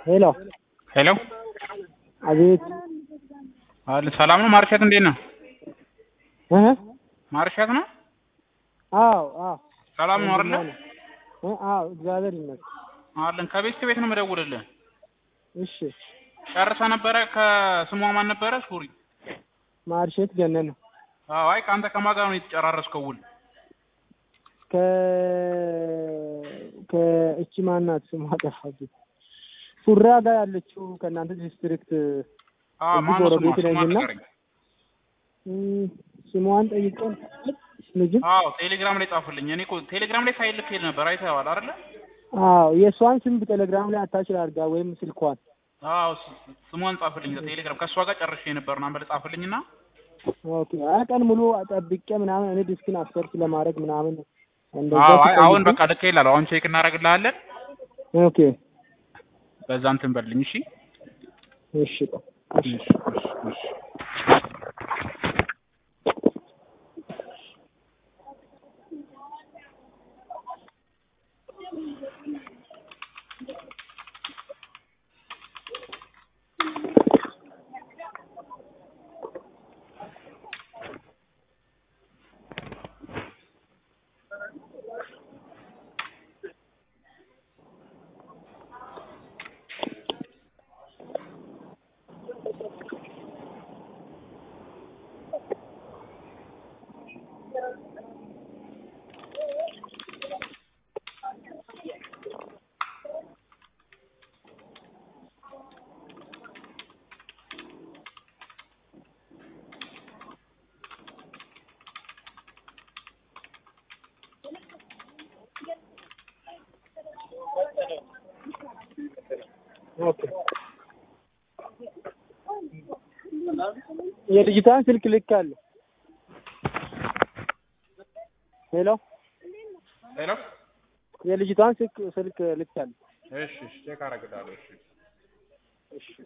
ሄሎ ሄሎ አቤት አለ ሰላም ነው። ማርሻት እንዴት ነው? እህ ማርሻት ነው። አዎ አዎ ሰላም ነው አይደለ? እ አዎ እግዚአብሔር ይመስገን። አለን ከቤት ቤት ነው የምደውልልህ። እሺ ጨርሰ ነበረ ከስሟ ማን ነበረ? ሱሪ ማርሼት ገነነ አዎ። አይ ከአንተ ከማን ጋር ነው የተጨራረስከው ውል? ከ ከእቺ ማናት ስሟ ጠፋብኝ። ሱራ ጋር ያለችው ከእናንተ ዲስትሪክት አዎ እዚህ ማን ነው ስሟ? ጎረቤት ስሟን ነኝና ንገረኝ። እም፣ ስሟን ጠይቀን ልጅም አዎ ቴሌግራም ላይ ጻፍልኝ። እኔ እኮ ቴሌግራም ላይ ሳይልክ ሄድ ነበር አይተኸዋል አይደለ? አዎ የእሷን ስም በቴሌግራም ላይ አታች አድርጋ ወይም ስልኳን አዎ ስ- ስሟን ጻፍልኝ ቴሌግራም ከእሷ ጋር ጨርሼ ነበር ናምበር ጻፍልኝና ኦኬ። አይ ቀን ሙሉ ጠብቄ ምናምን እኔ ዲስክን አሰርች ለማድረግ ምናምን እንደዛ አዎ አይ አሁን ሲጠይቁኝ- በቃ ልክ ይላል። አሁን ቼክ እናደርግልሃለን። ኦኬ በዛ እንትን በልኝ እሺ። እሺ ቆይ፣ እሺ እሺ እሺ እሺ ኦኬ የልጅቷን ስልክ ልክ አለ። ሄሎ ሄሎ የልጅቷን ስልክ ስልክ ልክ አለ። እሺ እሺ ቼክ አደርግልሃለሁ እሺ እሺ